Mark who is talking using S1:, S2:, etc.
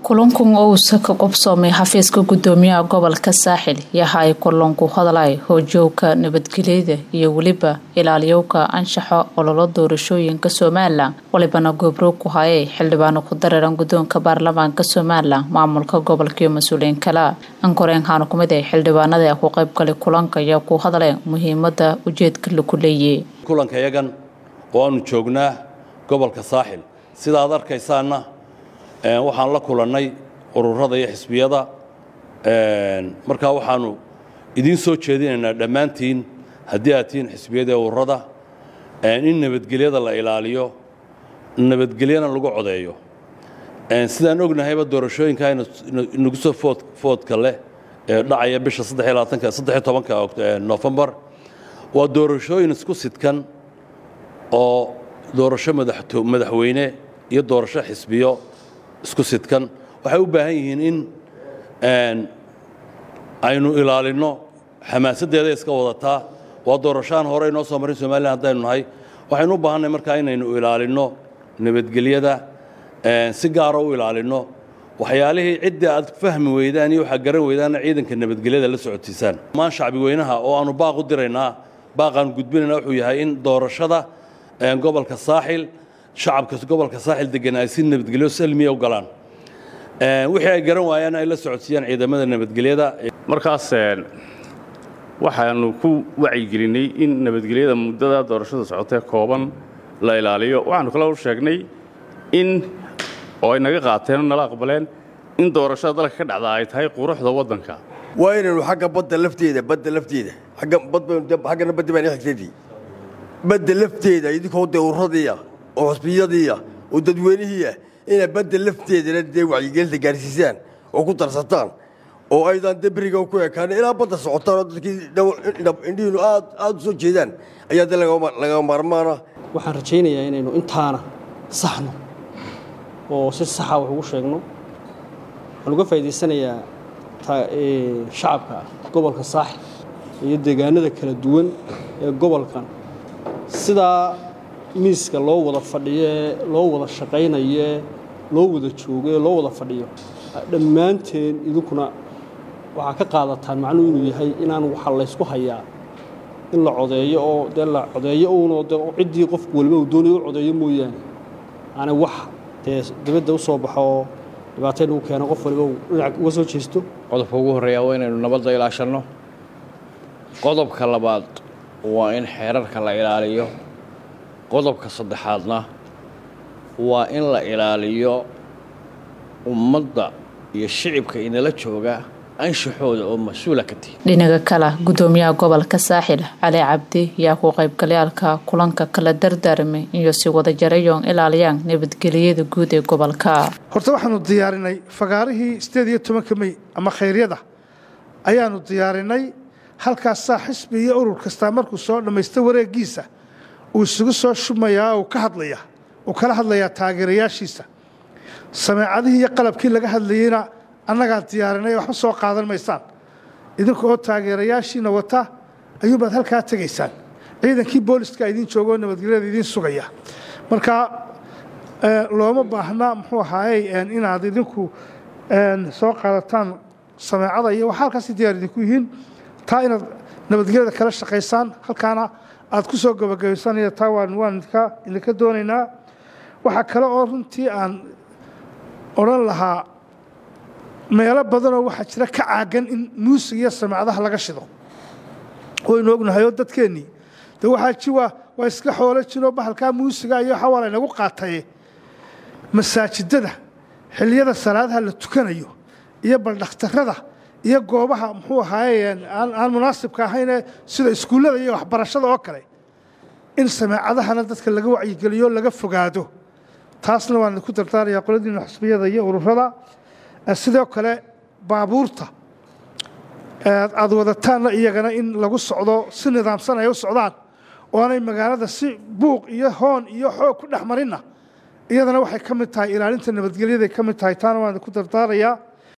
S1: kulankan oo uusa ka qobsoomay xafiiska gudoomiyaha gobolka saaxil yaha ay kulanku hadlay hoojooga nabadgelyada iyo weliba ilaaliyowka anshaxa ololo doorashooyinka somalilan walibana goobroog ku hayay xildhibaano ku dareeran gudoonka baarlamaanka somalilan maamulka gobolka iyo mas-uuliyiin kale ankoreen haana kumid ay xildhibaanada ku qaybgalay kulanka ayaa ku hadleen muhiimada ujeedka lagu leeyay
S2: kulanka yagan oo aanu joognaa gobolka saaxil sida aad arkaysaanna waxaan la kulannay ururada iyo xisbiyada markaa waxaanu idiin soo jeedinaynaa dhammaantiin haddii aad tihiin xisbiyada ee ururada in nabadgelyada la ilaaliyo nabadgelyana lagu codeeyo sidaan ognahayba doorashooyinka inagu soo foodka leh ee dhacaya bisha tobanka nofembar waa doorashooyin isku sidkan oo doorasho madaxweyne iyo doorasho xisbiyo isku sidkan waxay u baahan yihiin in aynu ilaalinno xamaasaddeeda iska wadataa waa doorashaan hore inoo soo marin somalilan haddaynu nahay waxaynu u baahannahay markaa inaynu ilaalinno nabadgelyada si gaara u ilaalinno waxyaalihii ciddii aad fahmi weydaan iyo waxaad garan weydaanna ciidanka nabadgelyada la socotiisaan maan shacbi weynaha oo aanu baaq u diraynaa baaqaanu gudbinayna wuxuu yahay in doorashada gobolka saaxil shacabka gobolka saaxil degan ay si nabadgelyo salmiya u galaan wixii ay garan waayaan ay la socodsiiyaan ciidamada nabadgelyada
S3: markaas waxaanu ku wacyigelinay in nabadgelyada muddada doorashada socotee kooban la ilaaliyo waxaanu kale u sheegnay in oo ay naga qaateen oo nala aqbaleen in doorashada dalka ka dhacda ay tahay quruxda waddanka
S4: waa inaynu xagga badda lafteeda badda lafteeda xaggana badda baan xigtadii badda lafteeda idinkoo dee ururadiiya oo xusbiyadiiya oo dadweynihiiah inay badda lafteedana dee wacyigelinta gaarsiisaan oo ku darsataan oo aydan dee beriga ku ekaan ilaa badda socotaan oo dadkii indhihiinu aad aad u soo jeedaan ayaa dee laga maarmaana
S5: waxaan rajaynayaa inaynu intaana saxno oo si saxa wax ugu sheegno waxaan uga faa'idaysanayaa shacabka gobolka saaxil iyo deegaanada kala duwan ee gobolkan sidaa miiska loo wada fadhiyoe loo wada shaqaynayoe loo wada joogoe loo wada fadhiyo dhammaanteen idinkuna waxaa ka qaadataan macnuhu inuu yahay inaan waxa laysku hayaa in la codeeyo oo dee la codeeyo uunoo de ciddii qofku waliba uu doonayo u codeeyo mooyaane aanay wax dee dibadda u soo baxo oo dhibaatayn uu keeno qof waliba uu dhinac uga soo jeesto
S6: qodobka ugu horreeya waa inaynu nabadda ilaashanno qodobka labaad waa in xeerarka la ilaaliyo qodobka saddexaadna waa in la ilaaliyo ummadda iyo shicibka inala jooga anshaxooda oo mas-uula ka tihi
S1: dhinaga kale gudoomiyaha gobolka saaxil cali cabdi yaa ku qaybgalayaalka kulanka kala dardaarmay iyo si wada jarayoon ilaaliyaan nabadgelyada guud ee gobolka
S7: horta waxaanu diyaarinay fagaarihii sideed iyo tobanka mey ama khayryada ayaanu diyaarinay halkaasaa xisbi iyo urur kastaa markuu soo dhammaysta wareegiisa uu isugu soo shubmayaa uu ka hadlaya uu kala hadlayaa taageerayaashiisa sameecadihii iyo qalabkii laga hadlayeyna annagaa diyaarinay waxba soo qaadan maysaan idinka oo taageerayaashiina wata ayuunbaad halkaa tegaysaan ciidankii booliska idiin joogo oo nabadgelyada idiin sugaya marka looma baahna muxuu ahaayey inaad idinku soo qaadataan sameecada iyo waxa halkaasi diyaar idinku yihiin taa inaad nabadgelyada kala shaqaysaan halkaana aad ku soo gabagabaysaan taa waan idinka doonaynaa waxaa kale oo runtii aan odhan lahaa meelo badanoo waxaa jira ka caagan in muusig iyo sameecadaha laga shido waynu ognahayoo dadkeennii de waxaa ji waa waa iska xoolo jiroo bahalkaa muusiga iyo waxaa waa laynagu qaataye masaajidada xilliyada salaadaha la tukanayo iyo baldhakhtarrada iyo goobaha muxuu ahaaye aan munaasibka ahaynee sida iskuullada iyo waxbarashada oo kale in sameecadahana dadka laga wacyigeliyo laga fogaado taasna waan idinku dardaarayaa qoladiina xusbiyada iyo ururada sidoo kale baabuurta aad wadataanna iyagana in lagu socdo si nidaamsan ay u socdaan oo aanay magaalada si buuq iyo hoon iyo xoog ku dhex marinna iyadana waxay ka mid tahay ilaalinta nabadgelyaday ka mid tahay taana waan idinku dardaarayaa